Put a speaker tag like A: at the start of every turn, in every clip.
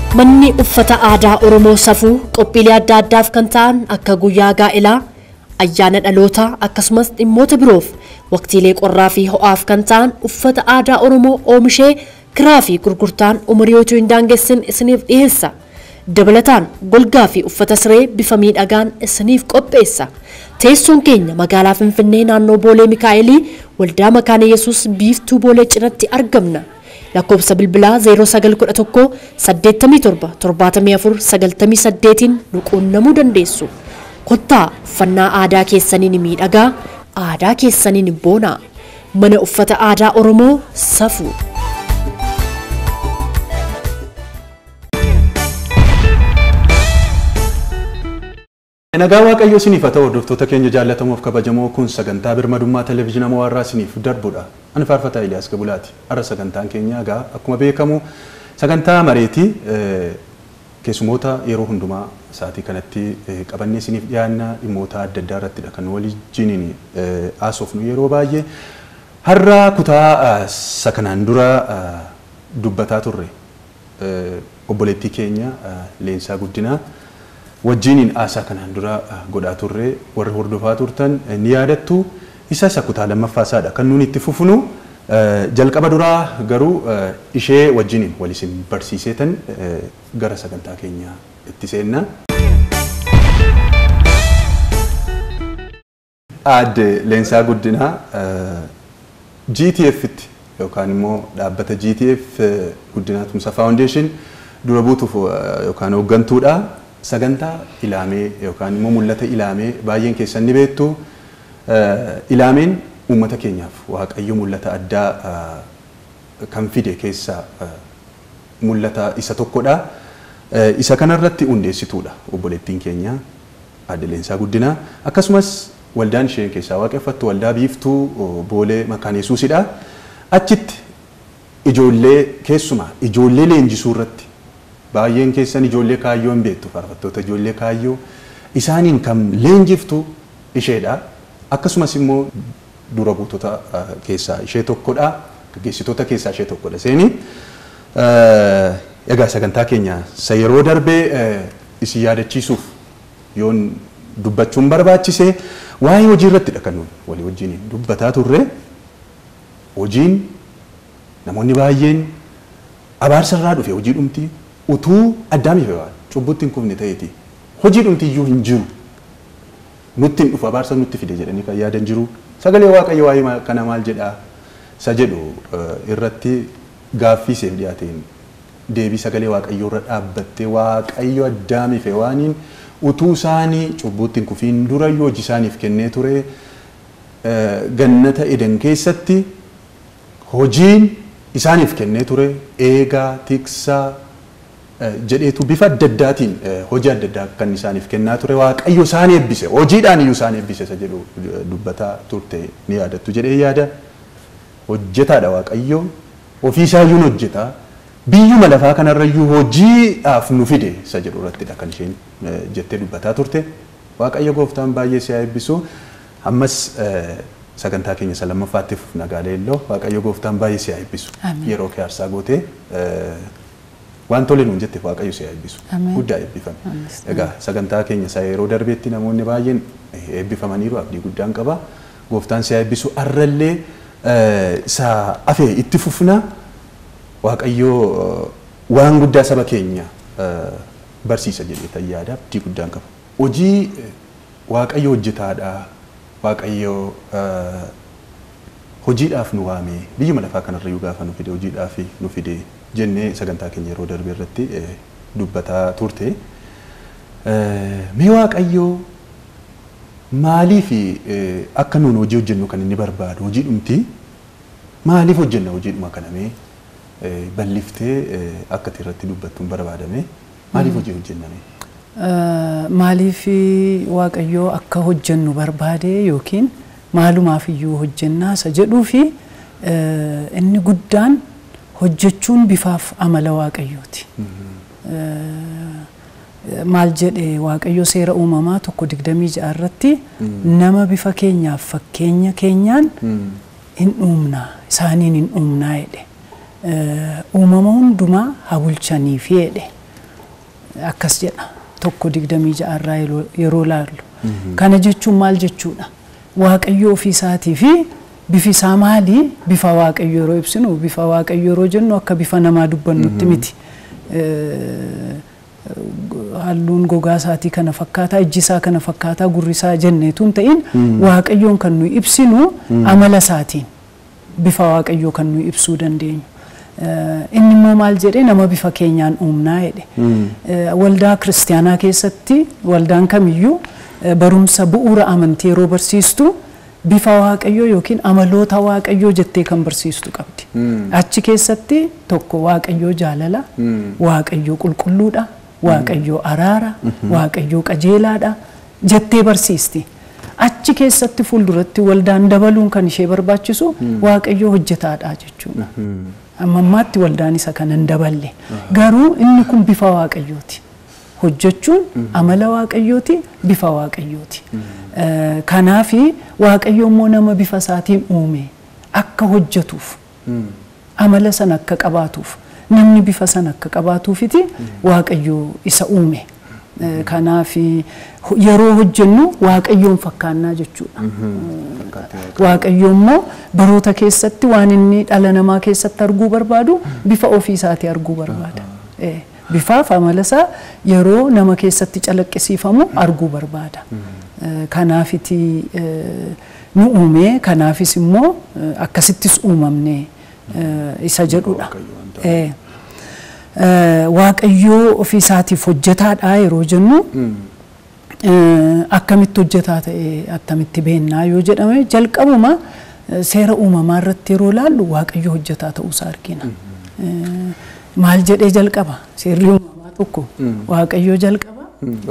A: Manni uffata aadaa Oromoo safuu qophiilee adda addaaf kan ta'an akka guyyaa gaa'elaa, ayyaana dhalootaa akkasumas dhimmoota biroof waqtiilee qorraa fi ho'aaf kan ta'an uffata aadaa Oromoo oomishee kiraa fi gurgurtaan umurii utuu hin daangessin isiniif dhiyeessa. Dabalataan golgaa fi uffata siree bifa miidhagaan isiniif qopheessa. Teessoon keenya magaalaa Finfinnee naannoo Boolee Mikaa'elii waldaa Makaana Yesuus biiftuu Boolee cinatti argamna. lakkoofsa bilbilaa 0911 87 74 98 nu quunnamuu dandeessu. Kottaa uffannaa aadaa keessaniin miidhagaa, aadaa keessaniin boonaa. Mana uffata aadaa Oromoo safuu.
B: Nagaa Waaqayyoo isiniif haa ta'u hordoftoota keenya jaallatamuuf kabajamoo kun sagantaa birmadummaa televezyiina Mawaarraa isiniif darbudha. Ani faarfataa Iliyaas Gabulaati. Har'a sagantaan keenya egaa akkuma beekamu sagantaa mareetii keessumoota yeroo hundumaa sa'aatii kanatti qabannee isiniif dhiyaanna dhimmoota adda addaa irrattidha kan waliin haasofnu yeroo baay'ee. Har'a kutaa isa kanaan dura dubbataa turre obboleettii keenya Leensaa Guddinaa. wajjiniin haasaa kanaan dura godhaa turre warri hordofaa turtan ni yaadattu isa isa kutaa lammaffaa isaadha kan nuti itti fufnu jalqaba duraa garuu ishee wajjiniin wal isin barsiiseetan gara sagantaa keenyaa itti seenna. Aadde Leensaa Guddinaa GTF'tti yookaan immoo dhaabbata GTF Guddinaa Tumsa Foundation dura buutuuf yookaan hooggantuudha. sagantaa ilaamee yookaan immoo mul'ata ilaamee baay'een keessan ni beektu. Ilaameen uummata keenyaaf waaqayyo mul'ata addaa kan fide keessaa mul'ata isa tokkodha. Isa kanarratti hundeessituudha obboleettiin keenya Aadde Leensaa Guddinaa. Akkasumas waldaan isheen keessaa waaqeffattu waldaa biiftuu boolee makaan yesuusidha. Achitti ijoollee keessumaa ijoollee leenjisuu irratti baay'een keessan ijoollee kaayyoo hin beektu faarfattoota ijoollee kaayyoo isaaniin kan leenjiftu isheedha. Akkasumas immoo dura buutota keessaa ishee tokkodha. Gaggeessitoota keessaa ishee tokkodha. Seeni egaa sagantaa keenya isa yeroo darbee isin yaadachiisuuf yoon dubbachuun barbaachise waa'ee hojii irrattidha kan nuyi walii wajjin dubbataa turre. Hojiin namoonni baay'een abaarsa irraa dhufe hojii dhumtii utuu addaamiif waan cubbutti hin kufne ta'eeti hojii dhumtiyyuu hin jiru nutti hin dhufu abaarsa nutti fide jedhanii kan yaadan jiru sagalee waaqayyo waa'ee kana maal jedhaa isa jedhu irratti gaaffii seef dhiyaateen deebii sagalee waaqayyoo irra dhaabbattee waaqayyo addaamiif waaniin utuu isaanii cubbutti hin kufiin durayyuu hojii isaaniif kennee ture gannata eden keessatti hojiin isaaniif kennee ture eegaa tiksaa jedheetu bifa adda addaatiin hojii adda addaa kan isaaniif kennaa ture waaqayyo isaan eebbise hojiidhaan iyyuu isaan eebbise isa jedhu dubbataa turte ni yaadattu jedhee yaada hojjetaadha waaqayyo ofii isaayyuun hojjeta biyyuma lafaa kanarrayyuu hojiidhaaf nu fide isa jedhu irrattidha kan isheen jettee dubbataa turte waaqayyo gooftaan baay'ee si haa eebbisu ammas sagantaa keenya isa lammaffaatti nagaa leelloo waaqayyo gooftaan baay'ee si haa eebbisu yeroo kee aarsaa gootee waan tole nuun jette waaqayyo si haa eebbisu guddaa eebbifame egaa sagantaa keenya isa yeroo darbeetti namoonni baay'een eebbifamaniiru abdii guddaan qaba gooftaan si haa eebbisu arrallee isa afee itti fufna waaqayyo waan guddaa saba keenya barsiisa jedhee yaada abdii guddaan qaba hojii waaqayyo hojjetaadha waaqayyo hojiidhaaf nu waame biyyuma lafaa kanarrayyuu gaafa nu fide hojiidhaaf nu fide jennee sagantaa keenya yeroo darbe irratti dubbataa turte. Mee waaqayyoo maaliif akka nuun hojii hojjennu kan inni barbaadu hojii dhumti maaliif hojjenna hojiidhuma kana mee balliftee akka irratti dubbattuun barbaadame maaliif hojii hojjenname?
C: Maaliif waaqayyoo akka hojjennu barbaade yookiin maalumaaf iyyuu hojjennaa isa jedhuu fi inni guddaan hojjechuun bifaaf amala waaqayyooti. Maal jedhe waaqayyo seera uumamaa tokko digdamii ja'a irratti nama bifa keenyaaf fakkeenya keenyaan hin uumnaa isaaniin hin uumnaa jedhe. Uumama hundumaa haa bulchaniif jedhe. akkas jedha tokko digdamii ja'arraa yeroo- yeroo laallu. Kana jechuun maal jechuudha? Waaqayyo ofii isaatii fi bifi isaa maali? Bifa waaqayyo yeroo ibsinu bifa waaqayyo yeroo jennu akka bifa namaa dubbannutti miti. Eh, halluun gogaa isaatii kana fakkaataa ijji isaa kana fakkaataa gurri isaa jenneetu hin ta'in waaqayyoon kan nuyi ibsinu amala isaatiin bifa waaqayyoo kan nuyi ibsuu dandeenyu. Eh, Inni immoo maal jedhee nama bifa keenyaan uumnaa jedhe. Eh, Waldaa kiristaanaa keessatti waldaan kamiyyuu eh, barumsa bu'uura amantii yeroo barsiistu bifa waaqayyoo yookiin amaloota waaqayyoo jettee kan barsiistu qabdi. Achi keessatti tokko waaqayyoo jaalala, waaqayyoo qulqulluudha, waaqayyoo araara, waaqayyoo qajeelaadha jettee barsiisti. Achi keessatti fuulduratti waldaan dabaluun kan ishee barbaachisu waaqayyoo hojjetaadha jechuudha. Amma ammaatti waldaan isa kana hin daballe. Garuu inni kun bifa waaqayyooti. Hojjechuun amala waaqayyooti, bifa waaqayyooti. Eh, Kanaafi waaqayyo immoo nama bifa isaatiin uume akka hojjetuuf amala sana akka qabaatuuf namni bifa sana akka qabaatuufiti waaqayyo isa uume. Eh, Kanaafi ho- yeroo hojjennu waaqayyoon fakkaannaa jechuudha. Waaqayyo immoo baroota keessatti waan inni dhala namaa keessatti arguu barbaadu bifa ofii isaatii arguu barbaada. Eh, Bifaaf amala isaa yeroo nama keessatti calaqqisiifamu arguu barbaada. Eh, Kanaafiti eh, nu uume kanaafis immoo eh, akkasittis uumamne eh, isa jedhudha. Eh, eh, Waaqayyoo ofii isaatiif hojjetaadha yeroo jennu Eh, akkamitti hojjetaa ta'e attamitti beennaa yoo jedhame jalqabuma eh, seera uumamaa irratti yeroo laallu waaqayyo hojjetaa ta'uusaa argina. Eh, Maal jedhee jalqaba seerri uumamaa tokko waaqayyo jalqaba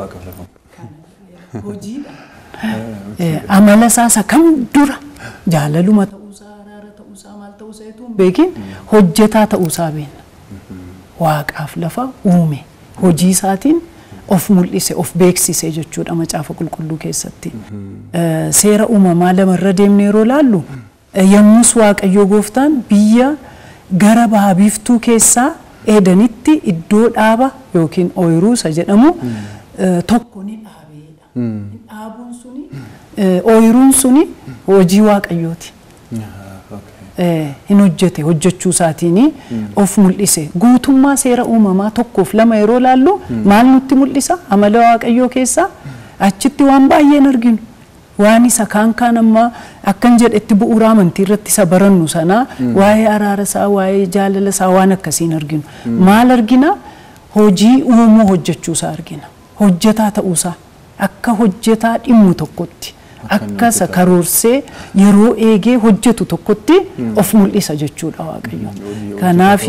C: hojiidha. Eh, Amala isaa isa kam dura jaalaluma ta'uusaa araara ta'uusaa maal ta'uusaa etuu hin beekin hojjetaa ta'uusaa beenna. Waaqaaf lafa uume hojii isaatiin of mul'ise of beeksise jechuudha macaafa qulqulluu keessatti. Eh, Seera uumamaa lamarra deemnee yeroo laallu eh, yommus waaqayyoo gooftaan biyya gara baha biiftuu keessaa eedanitti iddoo dhaaba yookiin ooyiruu isa jedhamu eh, tokko ni dhaabeedha. Dhaabuun suni eh, ooyiruun suni hojii waaqayyooti. eh, hin hojjete hojjechuu isaatiin of mul'ise guutummaa seera uumamaa tokkoof lama yeroo laallu maal nutti mul'isa amala waaqayyoo keessaa achitti waan baay'een arginu waan isa kaan kaan amma akkan jedhetti bu'uura amantii irratti isa barannu sanaa waa'ee araara isaa waa'ee jaalala isaa waan akkasiin arginu maal argina hojii uumuu hojjechuu isaa argina hojjetaa ta'uu isaa akka hojjetaa dhimmu tokkotti akka isa karoorsee yeroo eegee hojjetu tokkotti of mul'isa jechuudha waaqayyo. Kanaaf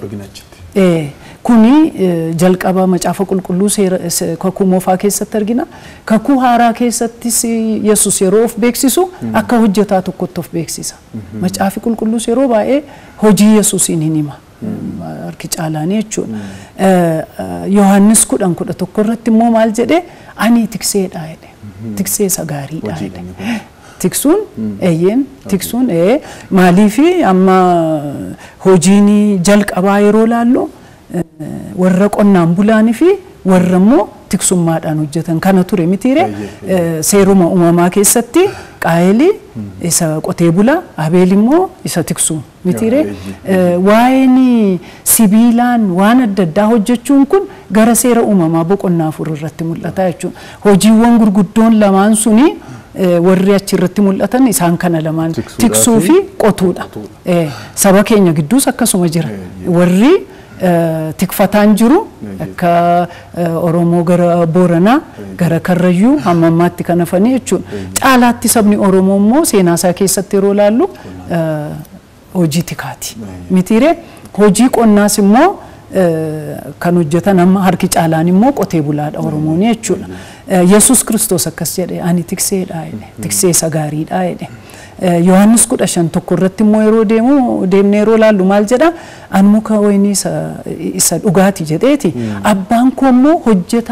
C: kuni jalqaba macaafa qulqulluu seera kakuu moofaa keessatti argina. Kakuu haaraa keessattis yesus yeroo of beeksisu akka hojjetaa tokkotti of beeksisa. Macaafi qulqulluus yeroo baay'ee hojii yesuusiin hin hima. Harki caalaanii jechuudha. Yohaannis kudhan kudha tokko irratti immoo maal jedhee ani tikseedha jedhe. Tiksee isa gaariidha jedhe. Tiksuun eeyyeen tiksuun ee maaliifi amma hojiin jalqabaa yeroo laallu warra qonnaan bulaanii fi warra immoo tiksummaadhaan hojjetan kana ture mitiire seeruma uumamaa keessatti qaayeli isa qotee bulaa abeel immoo isa tiksu mitiire waa'een sibiilaan waan adda addaa hojjechuun kun gara seera uumamaa boqonnaa afur irratti mul'ata jechuudha hojiiwwan gurguddoon lamaan suni warri achirratti mul'atan isaan kana lamaan tiksuu fi qotuudha saba keenya gidduus akkasuma jira warri tikfataan jiru akka Oromoo gara Booranaa gara Karrayyuu hamma ammaatti kan hafanii jechuudha. Caalaatti sabni Oromoo immoo seenaa isaa keessatti yeroo laallu hojii tikaati. Mitiiree hojii qonnaas immoo kan hojjetan amma harki caalaan immoo qotee bulaadha Oromoon jechuudha. Yesus Kiristoos akkas jedhe ani tikseedha jedhe tiksee isa gaariidha jedhe. Yohaannis kudha shan tokko irratti immoo yeroo deemu deemnee yeroo laallu maal jedha an muka wayinii isa dhugaati jedheeti abbaan koo immoo hojjetaa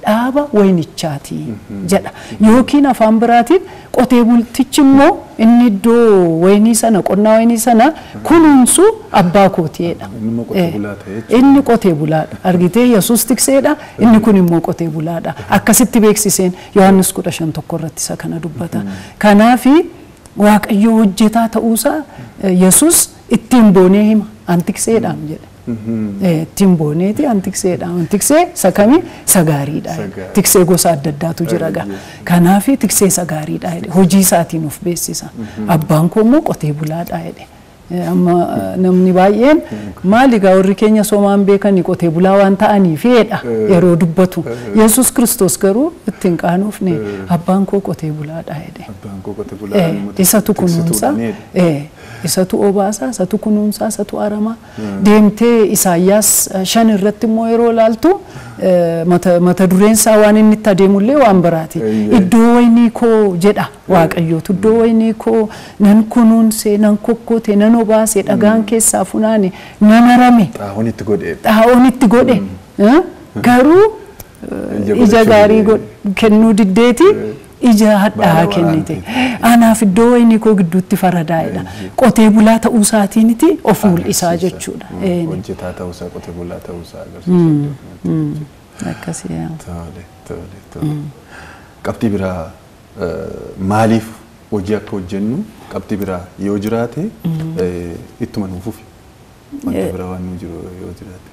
C: dhaaba waynichaati jedha yookiin afaan biraatiin qotee bultichi immoo inni iddoo waynii sana qonnaa waynii sana kunuunsu abbaa kootiidha.
B: Inni immoo qotee bulaa ta'e jechuudha.
C: Inni qotee bulaadha. Argitee Yesuus tikseedha. Inni kun immoo qotee bulaadha. Akkasitti beeksiseen Yohaannis kudha shan tokko irratti isa kana dubbata. Kanaafi Waaqayyo hojjetaa ta'uusaa eh, Yesuus ittiin boonee hima. Antikseedhaan jedhe. Eh, Ittiin booneeti antikseedha. Antiksee isa kami isa gaariidha.
B: Isa gaarii.
C: Tiksee gosa adda addaatu jira gaa. Kanaafi tiksee isa gaariidha jedhe. Hojii isaatiin of beeksisa. Abbaan koo immoo qotee bulaadha jedhe. Eh, Amma eh, namni baay'een maali gaa warri keenya somaan beekanii qotee bulaa waan ta'aniifidha yeroo dubbatu. Yesuus Kiristoos garuu ittiin qaanofne abbaan koo qotee bulaadha jedhe.
B: Abbaan koo qotee bulaa
C: Eh,
B: nama
C: isatu
B: tiksituudha
C: kunuunsa
B: jedhe.
C: eh, isatu obaasaa isatu kunuunsaa isatu aramaa deemtee isaayyaas eh, shan irratti immoo yeroo ilaaltu eh, mata mata dureen isaa waan inni itti adeemullee waan biraati
B: Eeyyee.
C: iddoo waynii koo jedha waaqayyootu iddoo waynii koo nan kunuunse nan kokkote nan obaase dhagaan keessaa funaane nan arame
B: Xaahuun itti godhee.
C: xaa'oon itti godhe eh, garuu eh,
B: Ija
C: ija
B: godhachuu
C: gaarii
B: didee.
C: god- kennuu diddeeti ija hadhaa
B: Baala
C: kennite
B: waraante.
C: anaaf iddoo waynii koo gidduutti faradaa'edha qotee bulaa ta'uu isaatiiniti of mul'isaa
B: Agarsiisa.
C: jechuudha
B: Mm,
C: Ee,
B: Hojjetaa ta'uusaa qotee bulaa ta'uusaa agarsiisa.
C: mm, akkasii yaa.
B: Tole tole tole. Qabxii biraa eh, maaliif hojii akka hojjennu qabxii biraa yoo jiraate eh, ittuma nuuf ufi. Wanta biraa waan nu jiru yoo jiraate.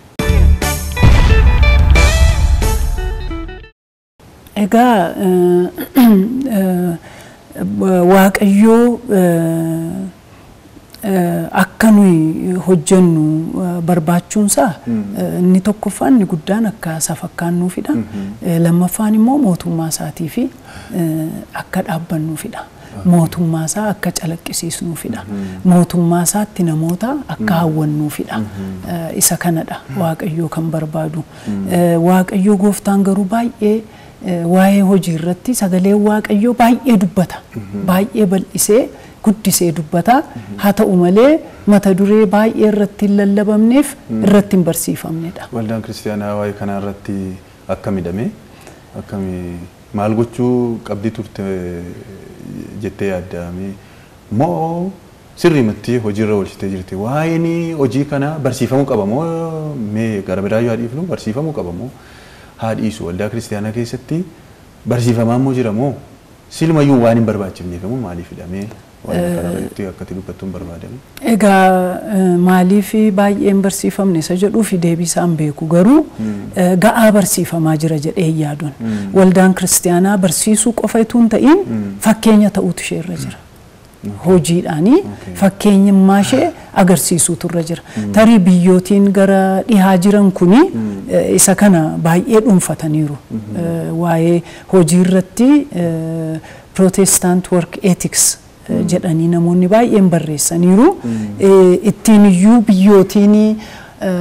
C: Egaa eh, eh, waaqayyoo eh, eh, akka nuyi hojjennu eh, barbaachuunsaa eh, inni tokkoffaan inni guddaan akka isa fakkaannuufidha. Eh, Lammaffaan immoo mootummaa isaatii fi eh, akka dhaabbannuufidha. Mootummaa isaa akka calaqqisiisnuufidha. Mootummaa isaatti namoota akka hawwannuufidha. Eh, Isa kanadha waaqayyoo kan barbaadu. Eh, Waaqayyoo gooftaan garuu baay'ee eh, waa'ee hojii irratti sagalee waaqayyoo baay'ee dubbata. Baay'ee bal'isee guddisee dubbata. Haa ta'u malee mata duree baay'ee irratti hin lallabamneef irratti hin barsiifamnedha.
B: Waldaan kiristaanaa waa'ee kanaa irratti akka midhame akkami maal gochuu qabdii turte jettee yaaddaame moo sirriimatti hojiirra oolchitee jirti waa'een hojii kana barsiifamuu qaba moo mee gara biraa yoo dhiifnu barsiifamuu qaba moo haa dhiisu waldaa kiristaanaa keessatti barsiifamaa moo jira moo silumayyuu waan hin barbaachifneef moo maaliif hidhamee waan kana irratti akkatti dubbattuun barbaadamu.
C: Egaa eh, maaliif baay'een barsiifamne isa jedhuufi deebii isaan beeku garuu eh, ga'aa barsiifamaa jira jedhee hin yaadun. Waldaan kiristaanaa barsiisuu qofa utuu hin ta'in fakkeenya ta'uutu ishee irra jira. Hojiidhaanii fakkeenyummaa ishee agarsiisuutu irra jira. Tarii biyyootiin gara dhihaa jiran kuni eh, isa kana baay'ee dhuunfataniiru. Eh, Waa'ee hojii irratti Protestant Work Ethics eh, jedhanii namoonni baay'een barreessaniiru. Eh, Ittiin iyyuu biyyootiin eh,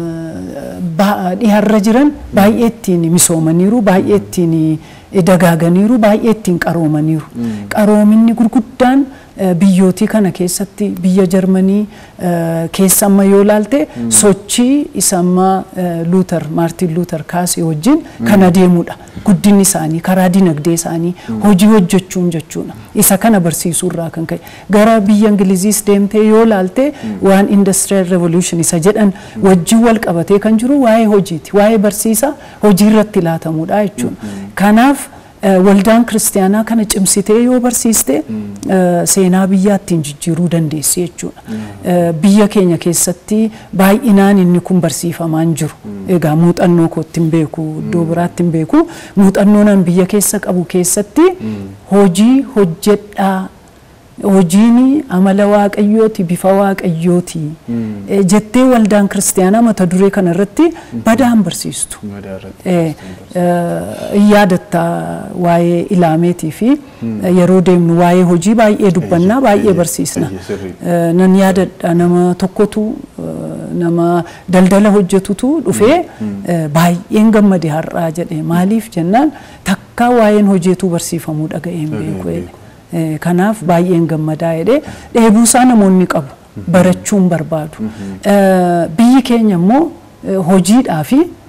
C: ba- dhiharra jiran baay'ee ittiin misoomaniiru, baay'ee ittiin eh, dagaaganiiru, baay'ee ittiin qaroomaniiru. Qaroominni gurguddaan eh, biyyootii kana keessatti biyya Jarmanii eh, keessa amma yoo ilaalte sochii isa amma eh, Luuter, Maartin Luuter kaasee wajjin kan adeemudha. Guddinni isaanii, karaa dinagdee isaanii, hojii hojjechuun jechuudha. Isa kana barsiisuu irraa kan ka'e. Gara biyya Ingiliziis deemtee yoo ilaalte waan Industrial Revolution isa jedhan wajjin wal qabatee kan jiru waa'ee hojiiti. Waa'ee barsiisa hojii irratti laatamudha jechuudha. Kanaaf eh, waldaan kiristaanaa kana cimsitee yoo barsiiste eh, seenaa biyyaa ittiin jijjiiruu dandeessi jechuudha. Eh, Biyya keenya keessatti baay'inaan inni kun barsiifamaa hin jiru. Egaa muuxannoo kootti hin beeku, iddoo biraatti hin beeku. Muuxannoo nan biyya keessa qabu keessatti hojii hojjedhaa hojiin amala waaqayyooti bifa waaqayyooti Eh, jettee waldaan kiristaanaa mata duree kana irratti badaan barsiistu.
B: Madaa irratti.
C: Eh, eh, in yaadatta waa'ee ilaameetii fi eh, yeroo deemnu waa'ee hojii baay'ee dubbannaa baay'ee
B: eeyyee,
C: barsiisna.
B: eeyyee, sirrii.
C: Eh, Nan yaadadha nama tokkotu eh, nama daldala hojjetutu dhufee eh, baay'een gammade har'aa jedhe maaliif jennaan takkaa waa'een hojiitu barsiifamuu dhaga'een
B: Dhaga'een
C: beeku jedhe.
B: beeku.
C: Eh, Kanaaf baay'een gammadaa jedhee dheebuusaa namoonni qabu barachuun barbaadu. Eh, Biyyi keenya immoo eh, hojiidhaa fi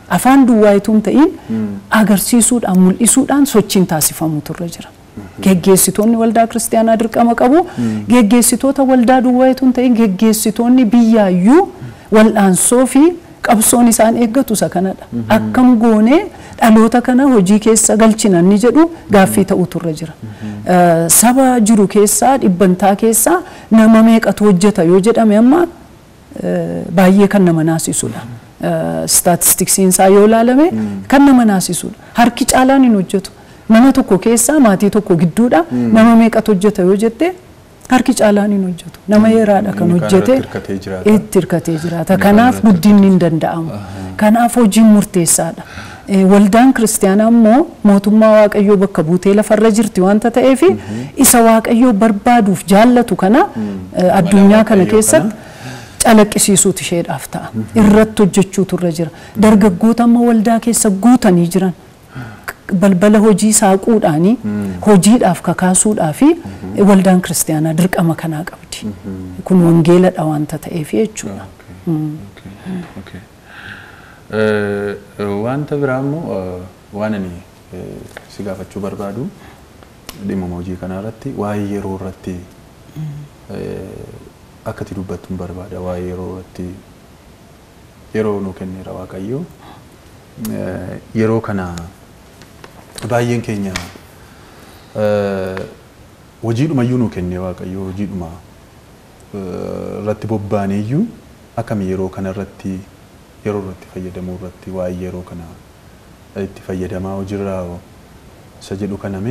C: afaan duwwaa itoo hin ta'in agarsiisuudhaan mul'isuudhaan sochiin taasifamutu irra jira. Geggeessitoonni waldaa kiristaanaa dirqama qabu. Geggeessitoota waldaa duwwaa itoo hin ta'in geggeessitoonni biyyaayyuu wal'aansoo fi qabsoon isaan eeggatu isa kanadha. Akkam goonee dhaloota kana hojii keessa galchina inni jedhu gaaffii ta'utu irra jira. Saba jiru keessaa dhibbantaa keessaa nama meeqatu hojjeta yoo jedhame amma baay'ee kan nama naasisudha. Staatistiksiin isaa yoo ilaalame kan nama naasisudha. Harki caalaan hin hojjetu. Mana tokko keessaa maatii tokko gidduudha nama meeqatu hojjeta yoo jette harki caalaan hin hojjetu. Nama yeeraadha kan hojjete itti hirkatee jiraata. Kanaaf guddinni hin danda'amu. Kanaaf hojiin murteessaadha. Waldaan kiristaanaa immoo mootummaa waaqayyoo bakka buutee lafarra jirti wanta ta'eef isa waaqayyoo barbaaduuf jaallatu kana addunyaa kana keessatti calaqqisiisuutu isheedhaaf ta'a. Irratti hojjechuutu irra jira. Dargaggoota amma waldaa keessa guutanii jiran. balbala hojii saaquudhaanii hojiidhaaf kakaasuudhaa fi waldaan kiristaanaa dirqama kanaa qabdi. Kun wangeeladha wanta ta'eef jechuudha.
B: Wanta biraa immoo waan ani si gaafachuu barbaadu dhimma hojii kanaa irratti waa'ee yeroo irratti akka ati dubbattu hin barbaada waa'ee yeroo irratti yeroo nu kenneera waaqayyo yeroo kana baay'een keenya hojiidhumayyuu nu kenne waaqayyo hojiidhuma irratti bobbaaneeyyuu akkami yeroo kana irratti yeroo irratti fayyadamuu irratti waa'ee yeroo kana itti fayyadamaa hojiirraa isa jedhu kaname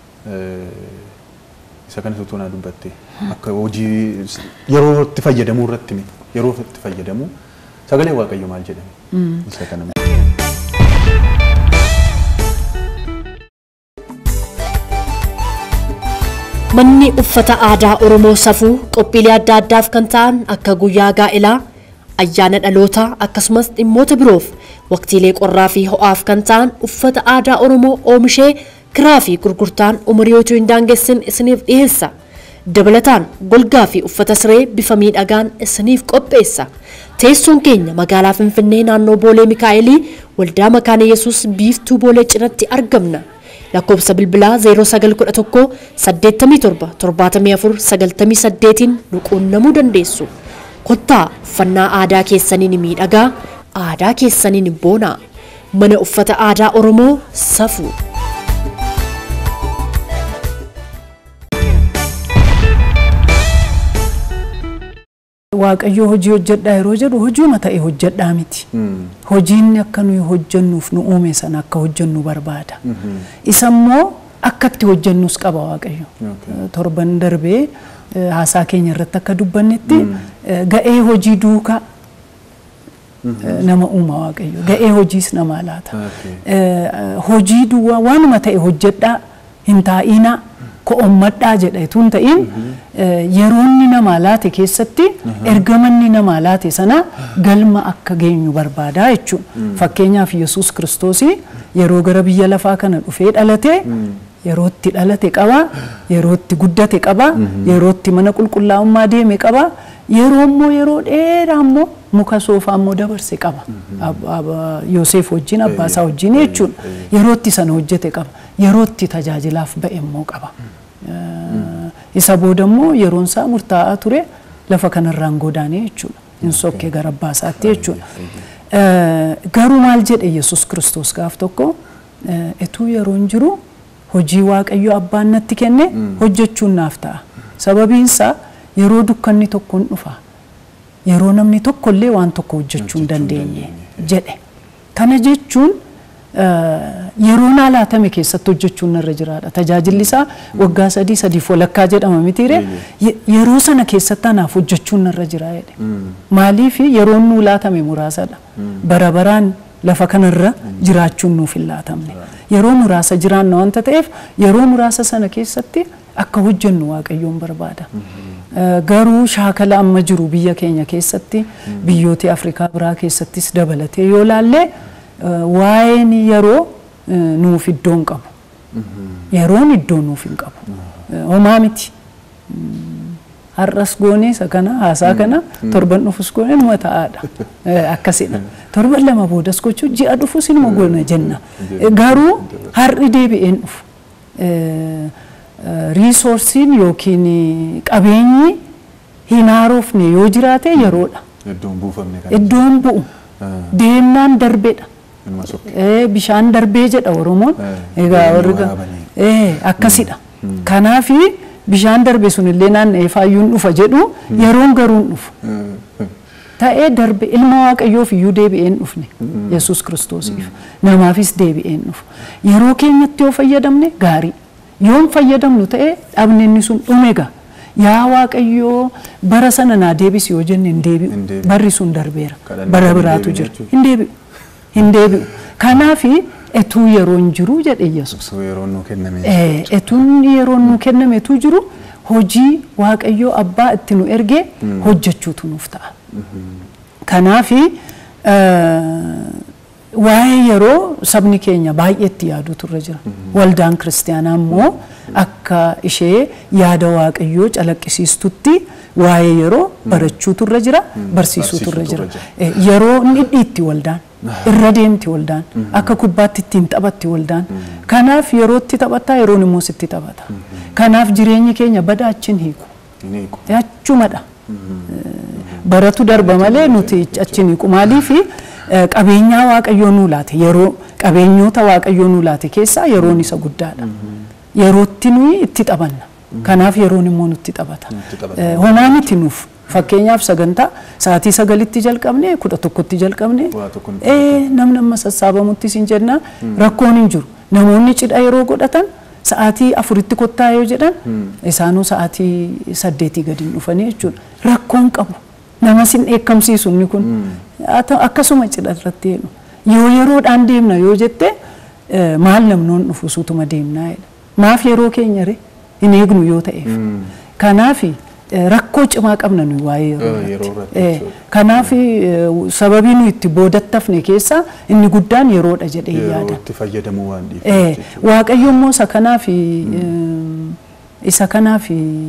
B: isa kanas utuu naa dubbatte akka hojii yeroo itti fayyadamuu irratti yeroo itti fayyadamu sagalee waaqayyo maal jedhame isa kaname.
A: Manni uffata aadaa Oromoo safuu qophiilee adda addaaf kan ta'an akka guyyaa gaa'elaa, ayyaana dhalootaa akkasumas dhimmoota biroof waqtiilee qorraa fi ho'aaf kan ta'an uffata aadaa Oromoo oomishee kiraa fi gurgurtaan umurii utuu hin daangessin isiniif dhiyeessa. Dabalataan golgaa fi uffata siree bifa miidhagaan isiniif qopheessa. Teessoon keenya magaalaa Finfinnee naannoo Boolee Mikaa'elii waldaa Makaana Yesuus biiftuu Boolee cinatti argamna. lakkoofsa bilbilaa 0911 87 74 98 nu quunnamuu dandeessu. Kottaa uffannaa aadaa keessaniin miidhagaa, aadaa keessaniin boonaa. Mana uffata aadaa Oromoo safuu.
C: Waaqayyo hojii hojjedhaa yeroo jedhu hojiuma ta'e hojjedhaa miti. Hojiin akka nuyi hojjennuuf nu uume sana akka hojjennu barbaada. Isa immoo akka itti hojjennus qaba Waaqayyo. Torban darbee haasaa keenya irratti akka dubbannetti ga'ee hojii duukaa nama uuma Waaqayyo. Ga'ee hojiis namaa laata. Hojii duwwaa waanuma ta'e hojjedhaa hin taa'inaa. ko'ommadhaa jedha tun ta'in yeroonni namaa laate keessatti ergamanni namaa laate sana galma akka geenyu barbaadaa jechuudha. Fakkeenyaaf Yesuus Kiristoos yeroo gara biyya lafaa kana dhufee dhalate yerootti dhalate qaba, yerootti guddate qaba, yerootti mana qulqullaa'ummaa deeme qaba, yeroo immoo yeroo dheeraa immoo muka soofaa immoo dabarse qaba. Yoosef wajjin abbaasaa wajjin jechuudha. Yerootti sana hojjete qaba. Yerootti tajaajilaaf ba'e immoo qaba. Isa booda immoo yeroon isaa murtaa'aa ture lafa kanarraan godaanee jechuudha. Hin sokkee gara abbaasaatti jechuudha. Garuu maal jedhe Yesuus Kiristoos gaaf tokko etuu yeroon jiru hojii Waaqayyo abbaan natti kenne hojjechuun naaf ta'a. Sababiinsaa yeroo dukkanni tokko hin dhufa. Yeroo namni tokkollee waan tokko hojjechuu hin dandeenye jedhe. Kana jechuun yeroo naa laatame keessatti hojjechuun narra jiraadha. Tajaajilli isaa waggaa sadii sadiif walakkaa jedhama mitiire yeroo sana keessatti anaaf hojjechuun narra jira jedhe. Maaliif yeroon nuu laatame muraasadha. Bara baraan lafa kanarra jiraachuun nuuf hin laatamne. Yeroo muraasa jiraanna wanta ta'eef yeroo muraasa sana keessatti akka hojjennu waaqayyoon barbaada. Garuu shaakala amma jiru biyya keenya keessatti biyyoota Afrikaa biraa keessattis dabalatee yoo laallee waa'een yeroo nuuf iddoo hin qabu. Yeroon iddoo nuuf hin qabu. Homaa miti. har'as goone isa kana haasaa kana torban dhufus goone numa ta'aadha akkasidha torban lama boodas gochuu ji'a dhufus inuma goona jenna garuu har'i deebi'een dhufu riisoorsiin yookiin qabeenyi hin haarofne yoo jiraate yeroodha
B: Iddoon buufamne kan.
C: iddoon bu'u deemnaan darbedha
B: Ilma sokkee.
C: Eh, bishaan darbee jedha oromoon
B: Eh,
C: egaa
B: deemanii
C: warri ga-
B: waraabanii.
C: eh, akkasidha kanaafi bishaan darbe sun illee naanna'ee faayyuun dhufa jedhu yeroon garuun dhufu ta'ee darbe ilma waaqayyoof iyyuu deebi'een dhufne yesus kiristoosiif namaafis deebi'een dhufu yeroo keenyatti yoo fayyadamne gaarii yoon fayyadamnu ta'e dhabne inni sun dhume gaa yaa waaqayyoo bara sana naa deebisi yoo jenne hin
B: Hin
C: deebi'u
B: deebi'u.
C: barri sun darbeera
B: Kadhannaa
C: bara
B: hin
C: biraatu
B: deebine
C: jira
B: jechuudha.
C: hin deebi'u hin deebi'u kanaafi etuu yeroon jiru jedhe yesus
B: Osoo yeroon nuu kenname.
C: Eh, etuun yeroon nu kennametu jiru hojii waaqayyoo abbaa itti nu ergee hojjechuutu nuuf ta'a. Kanaafi waa'ee yeroo sabni keenya baay'eetti yaaduutu irra jira. Waldaan kiristaanaa immoo akka ishee yaada waaqayyoo calaqqisiistutti waa'ee yeroo barachuutu irra jira, barsiisuutu irra jira.
B: barsiisuutu
C: Eh, Yeroo inni dhiitti waldaan. irra deemti waldaan akka kubbaatti ittiin taphatti waldaan kanaaf yerootti taphataa yeroon immoo sitti taphata kanaaf jireenyi keenya badaa achiin hiiku
B: Hin hiiku.
C: achumadha baratu darba malee nuti achiin hiiku maaliif qabeenyaa waaqayyoo nuu laate yeroo qabeenyoota waaqayyoo nuu laate keessaa yeroon isa guddaadha yerootti nuyi itti taphanna kanaaf yeroon immoo nutti taphata
B: Nutti taphata.
C: Eh, honaa miti nuuf fakkeenyaaf sagantaa sa'aatii sagalitti jalqabne kudha tokkotti jalqabne
B: Waa tokko nutti
C: ee namni amma sassaabamutti sin jenna rakkoon hin jiru namoonni cidha yeroo godhatan sa'aatii afuritti kottaa yoo jedhan isaanuu sa'aatii saddeetii gadi hin dhufanii jechuudha rakkoon qabu nama sin dheekkamsiisu inni kun Haa ta'u, akkasuma cidha irratti jedhu yoo yeroodhaan deemna yoo jette eh, maal namnoon dhufu sutuma deemnaa jedha maaf yeroo keenya re hin eegnu yoo ta'eef kanaaf rakkoo cimaa qabna nuyi waa'ee yeroo
B: Eh, yeroo
C: irratti.
B: irratti
C: Eh,
B: jechuudha.
C: Kanaaf eh, sababii nuyi itti boodattafne keessaa inni guddaan yeroodha jedhee
B: Yeroo
C: yaada.
B: itti fayyadamuu waan
C: Eh,
B: dhiifneef jechuudha.
C: Waaqayyo immoo isa kanaaf isa kanaaf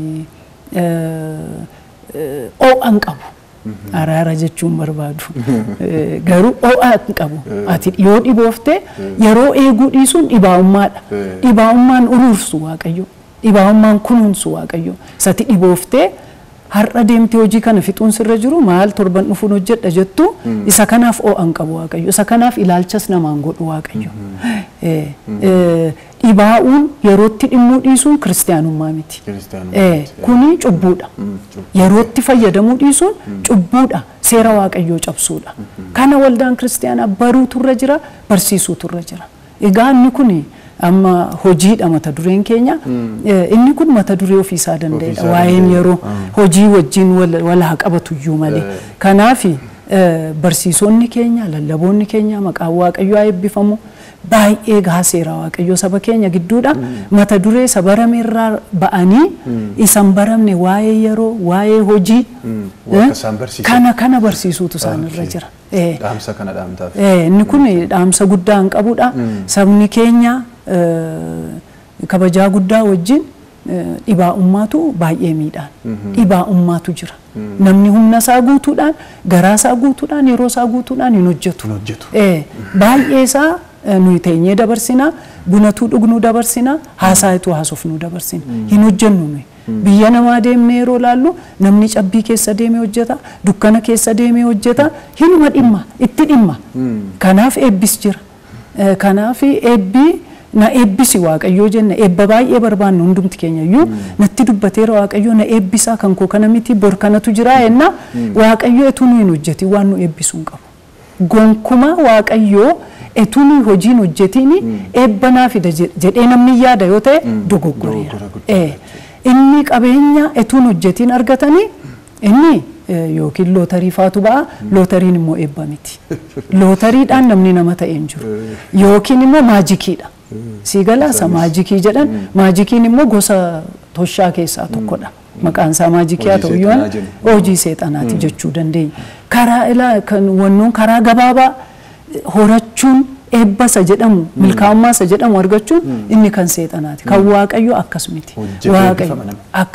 C: oo'an qabu. Araara jechuun barbaadu. Eh, Garuu oo'an qabu. Ati yoo dhiboofte yeroo eeguu dhiisuun dhibaa'ummaadha.
B: Eh.
C: Dhibaa'ummaan uruursu Waaqayyo. Dhibaa'ummaan kunuunsu Waaqayyo. Isati dhibooftee har'a deemtee hojii kana fixuun sirra jiru maal torban dhufuun hojjedha jettu isa kanaaf oo'an qabu Waaqayyo. Isa kanaaf ilaalchas namaan godhu Waaqayyo. Eh, eh, Dhibaa'uun yerootti dhimmuu dhiisuun kiristaanummaa miti.
B: Kiristaanummaa
C: Eh,
B: miti.
C: Kuni cubbuudha.
B: cubbuu.
C: Yerootti fayyadamuu dhiisuun cubbuudha. Seera waaqayyoo cabsuudha. Kana waldaan kiristaanaa baruutu irra jira, barsiisuutu irra jira. Egaa inni kun amma hojiidha mata dureen keenya. Eh, Inni kun mata duree ofiisaa danda'edha.
B: Ofiisaa
C: Waa'een
B: danda'e.
C: yeroo hojii wajjin wal wal haa qabatu iyyuu malee.
B: Eh.
C: Kanaafi eh, barsiisonni keenya, lallaboonni keenya maqaan waaqayyoo haa eebbifamu. Baay'ee gahaa seera waaqayyoo saba keenya gidduudha. Mata duree isa barame irraa ba'anii isan baramne waa'ee yeroo, waa'ee hojii.
B: Mm, waa
C: eh,
B: akka isaan barsiisan.
C: Kana kana barsiisuutu isaan irra jira. Eh,
B: Dhaamsa kana dhaamtaaf.
C: Eh, inni kun dhaamsa guddaa hin qabudha. Sabni keenya eh, kabajaa guddaa wajjin eh, dhibaa'ummaatu baay'ee miidhaan. Dhibaa'ummaatu jira. Namni humna isaa guutuudhaan, garaa isaa guutuudhaan, yeroo isaa guutuudhaan hin hojjetu.
B: Hin hojjetu.
C: Eh, Baay'ee isaa eh, nuyi teenyee dabarsina, bunatuu dhugnuu dabarsina, haasaayituu haasofnuu dabarsina. Hin hojjennu nuyi. Biyya namaa deemnee yeroo laallu namni cabbii keessa deemee hojjeta, dukkana keessa deemee hojjeta, hinuma dhimma, itti dhimma. Kanaaf eebbis jira. Eh, Kanaaf eebbii na eebbisi waaqayyoo jenna eebba baay'ee barbaannu hundumti keenya iyyuu natti dubbateera waaqayyoo na eebbisaa kan koo kana miti bor kanatu jira jenna waaqayyoo etuu nu hin hojjetin waan nu eebbisuu hin qabu. Gonkuma waaqayyoo etuu nu hojiin hojjetiin eebbanaa fida jedhee namni yaada yoo ta'e dogoggoreera.
B: Dogoggora guddaa
C: Eh, Inni qabeenya etuun hojjetiin argatanii inni eh, yookiin lootarii faatu ba'a lootariin immoo eebba miti. Lootariidhaan namni nama ta'e hin jiru. Yookiin immoo maajikiidha. Sii galaasa maajikii jedhan maajikiin immoo gosa toshaa keessaa tokkodha. Maqaan isaa maajikii haa ta'u
B: Hojii
C: yoo
B: seexanaa jennu.
C: hojii seexanaati jechuu dandeenya. Karaa ilaa kan wannoon karaa gabaabaa horachuun eebba isa jedhamu milkaa'ummaa isa jedhamu argachuun inni kan seexanaati. Kan waaqayyo akkas miti.
B: Hojjetee
C: Waaqayyo
B: eebbifama namni.
C: akkasidha.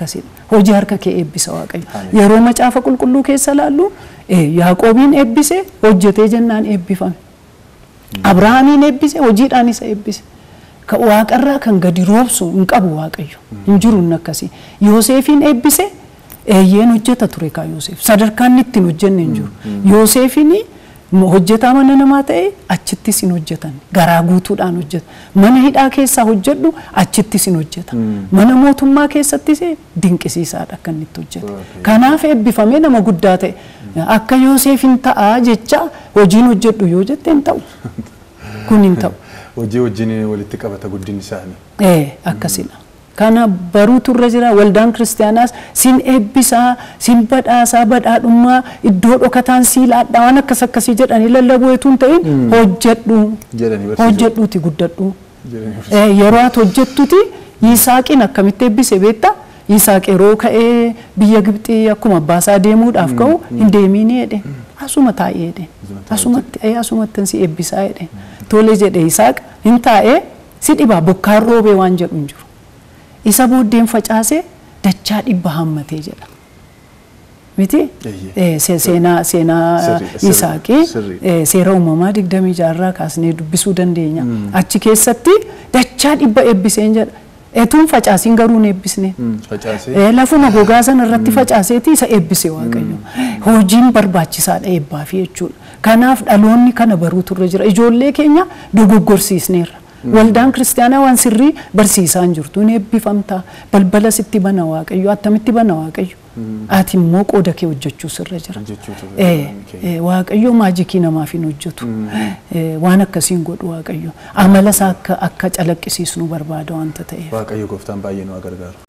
C: hojii harka kee eebbisa waaqayyo
B: Ameen.
C: yeroo macaafa qulqulluu keessa laallu eh, yaaqoobiin eebbise hojjetee jennaan eebbifame abrahaamiin eebbise hojiidhaan isa eebbise Ka- waaqarraa kan gadi roobsu hin qabu waaqayyo hin jiru inni akkasii yooseefiin eebbise eeyyeen hojjeta ture kaa yoosef sadarkaan inni ittiin hojjenne hin jiru yooseefiin hojjetaa mana namaa ta'e achittis hin hojjetan garaa guutuudhaan hojjeta mana hidhaa keessaa hojjedhu achittis hin hojjeta mana mootummaa keessattis dinqisiisaadha akka inni itti hojjeta
B: Okay.
C: kanaaf eebbifamee nama guddaa ta'e akka yoosef hin ta'a jecha hojiin hojjedhu yoo jette hin ta'u kun hin ta'u.
B: Hojii wajjin walitti qabata guddinni isaanii.
C: Ee akkasidha. Kana baruutu irra jira waldaan kiristaanaas sin eebbisaa sin badhaasaa badhaadhummaa iddoo dhokataan siilaadhaa waan akkas akkasii jedhanii lallabuu etuu hin ta'in hojjedhu
B: Jedhanii barsiisuu.
C: hojjedhuuti guddadhu.
B: Jedhanii barsiisuu.
C: Ee, Yeroo ati hojjettuti Yisaaqiin akkamitti eebbise beektaa? Yisaaq yeroo ka'ee biyya Gibxii akkuma abbaasaa deemuudhaaf ka'u hin deemiin jedhe. Asuma taa'ee jedhe. Asumatti ee, asumatti si eebbisaa jedhe. Tole jedhe Yisaaq hin taa'ee si dhibaa bokkaan roobee waan jedhu hin jiru. Isa booddeen facaasee dachaa dhibba hammatee jedha. Miti?
B: Eeyyee.
C: Eh, se- Seenaa seenaa
B: Sirriidha, sirriidha,
C: Yisaaqii
B: sirriidha.
C: eh, seera uumamaa digdamii jaarraa kaasnee dubbisuu dandeenya. Achi keessatti dachaa dhibba eebbiseen jedha. Etuun facaasiin garuu hin eebbisne.
B: Mm, Facaasee.
C: Eh, Lafuma gogaa sana irratti facaaseeti isa eebbise waaqayyo. Hojiin barbaachisaadha eebbaafi jechuudha. Kanaaf dhaloonni kana baruutu irra jira. Ijoollee keenya dogoggorsiisneerra. Waldaan kiristaanaa waan sirrii barsiisaa hin jirtu. Ni eebbifamta. Balbala sitti bana waaqayyo. Attamitti bana waaqayyo. Ati immoo qooda kee hojjechuu sirra jira.
B: Hojjechuutu
C: Eh,
B: irra
C: eh, Waaqayyo maajikii namaaf hin hojjetu. Eh, Waan akkasiin godhu waaqayyo. Amala isaa akka akka calaqqisiisnu barbaada wanta ta'eef.
B: Waaqayyo gooftaan baay'ee nu haa gargaaru.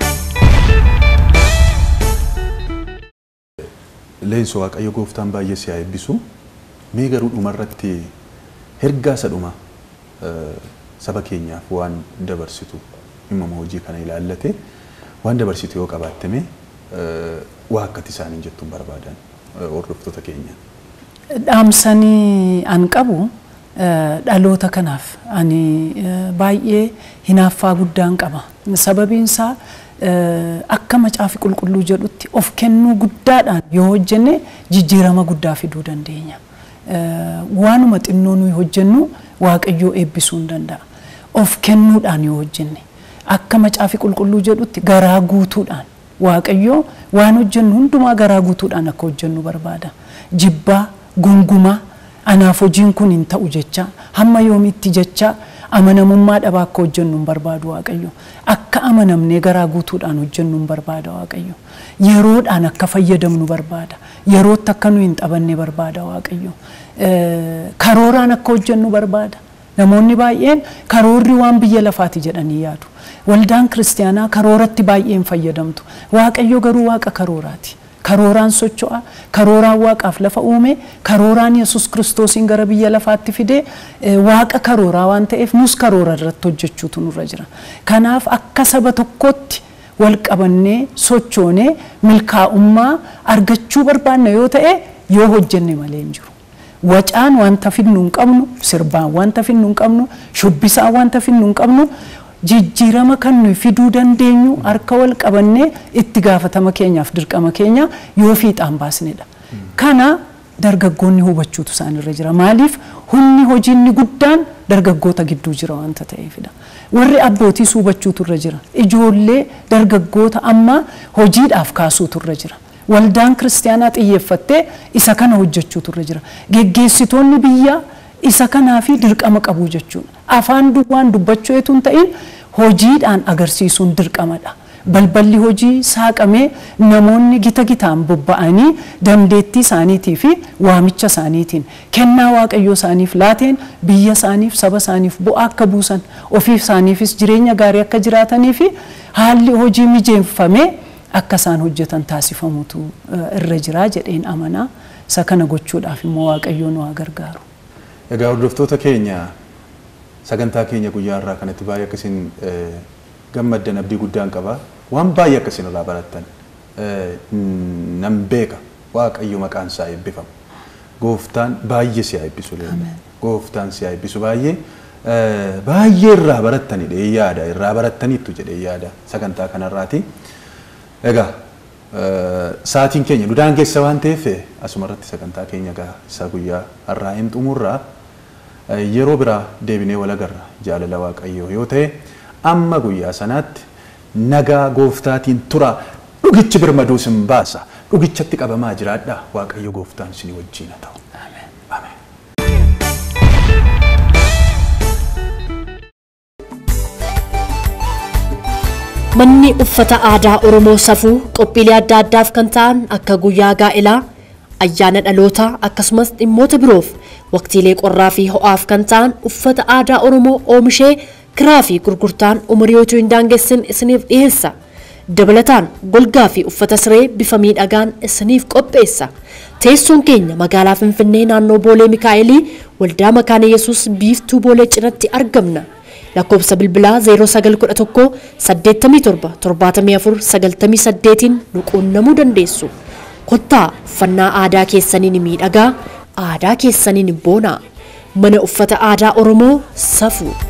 B: Leenso Waaqayyo gooftaan baay'ee si haa eebbisu. Mee garuu dhumarratti ergaa isa dhuma eh, saba keenyaaf waan dabarsitu dhimma hojii kana ilaallate waan dabarsitu yoo qabaattame eh, waa akkati isaaniin jettuun barbaadan eh, hordoftoota keenya.
C: dhaamsanii an qabu eh, dhaloota kanaaf ani eh, baay'ee hinaaffaa guddaan qaba sababiin isaa eh, akka macaafi qulqulluu jedhutti of kennuu guddaadhaan yoo hojjenne jijjiirama guddaa fiduu dandeenya Eh, waanuma xinnoo nuyi hojjennu waaqayyoo eebbisuu hin danda'a of kennuudhaan yoo hojjenne akka macaafi qulqulluu jedhutti garaa guutuudhaan waaqayyoo waan hojjennu hundumaa garaa guutuudhaan akka hojjennu barbaada jibbaa gungumaa anaaf hojiin kun hin ta'u jecha hamma yoomitti jecha amanamummaa dhabaa akka hojjennu hin barbaadu waaqayyo akka amanamnee garaa guutuudhaan hojjennu hin barbaada waaqayyo yeroodhaan akka fayyadamnu barbaada yerootti akka nu hin xabanne barbaada waaqayyo Eh, karooraan akka hojjennu barbaada namoonni baay'een karoorri waan biyya lafaati jedhanii yaadu waldaan kiristaanaa karooratti baay'een fayyadamtu waaqayyo garuu waaqa karooraati karooraan socho'a karooraan waaqaaf lafa uume karooraan yesus kiristoosiin gara biyya lafaatti fide eh, waaqa karooraa waan ta'eef nus karoora irratti hojjechuutu nurra jira kanaaf akka saba tokkotti wal qabannee sochoonee milkaa'ummaa argachuu barbaanna yoo ta'e yoo hojjenne malee hin jiru. Wacaan wanta finnu hin qabnu, sirbaan wanta finnu hin qabnu, shubbisaan wanta finnu hin qabnu, jijjiirama kan nuyi fiduu dandeenyu harka wal qabannee itti gaafatama keenyaaf dirqama keenya yoo fiixaan baasnedha. Kana dargaggoonni hubachuutu isaanirra jira. Maaliif humni hojiinni guddaan dargaggoota gidduu jira wanta ta'eefidha. Warri abbootiis hubachuutu irra jira. Ijoollee dargaggoota amma hojiidhaaf kaasuutu irra jira. Waldaan kiristaanaa xiyyeeffattee isa kana hojjechuutu irra jira. Geggeessitoonni biyyaa isa kanaa fi dirqama qabu jechuudha. Afaan duwwaan dubbachuu eetu hin ta'in hojiidhaan agarsiisuun dirqamadha. Balballi hojii saaqamee namoonni gita gitaan bobba'anii dandeettii isaaniitii fi waamicha isaaniitiin kennaa waaqayyoo isaaniif laateen biyya isaaniif saba isaaniif bu'aa akka buusan ofiif isaaniifis jireenya gaarii akka jiraatanii fi haalli hojii mijeeffamee akka isaan hojjetan taasifamutu eh, irra jira jedheen amanaa isa kana gochuudhaaf immoo waaqayyoo nu haa gargaaru.
B: Egaa hordoftoota keenya sagantaa keenya guyyaa irraa kanatti baay'ee akkasiin eh, gammaddan abdii guddaan qaba. Waan baay'ee akkasiin irraa barattan eh, nan beeka waaqayyo maqaan isaa eebbifamu. Gooftaan baay'ee si haa eebbisu leellee. Gooftaan si haa eebbisu baay'ee. eh, Baay'ee irraa barattanidha yaada irraa barattaniittu jedhee yaada sagantaa kanarraati. Egaa sa'aatiin keenya nu daangeessa waan ta'eef asuma irratti sagantaa keenya egaa isa guyyaa har'aa hin xumurraa yeroo biraa deebinee wal agarra jaalala waaqayyoo yoo ta'e amma guyyaa sanaatti nagaa gooftaatiin tura dhugichi birmaduu sin baasa dhugichatti qabamaa jiraadha waaqayyo gooftaan isin wajjin haa ta'u. Ameen.
A: Manni uffata aadaa Oromoo safuu qophiilee adda addaaf kan ta'an akka guyyaa gaa'elaa, ayyaana dhalootaa akkasumas dhimmoota biroof waqtiilee qorraa fi ho'aaf kan ta'an uffata aadaa Oromoo oomishee kiraa fi gurgurtaan umurii utuu hin daangessin isiniif dhiyeessa. Dabalataan golgaa fi uffata siree bifa miidhagaan isiniif qopheessa. Teessoon keenya magaalaa Finfinnee naannoo Boolee Mikaa'elii waldaa Makaana Yesuus biiftuu Boolee cinatti argamna. lakkoofsa bilbilaa 0911 87 74 98 nu quunnamuu dandeessu. Kottaa uffannaa aadaa keessaniin miidhagaa, aadaa keessaniin boonaa. Mana uffata aadaa Oromoo safuu.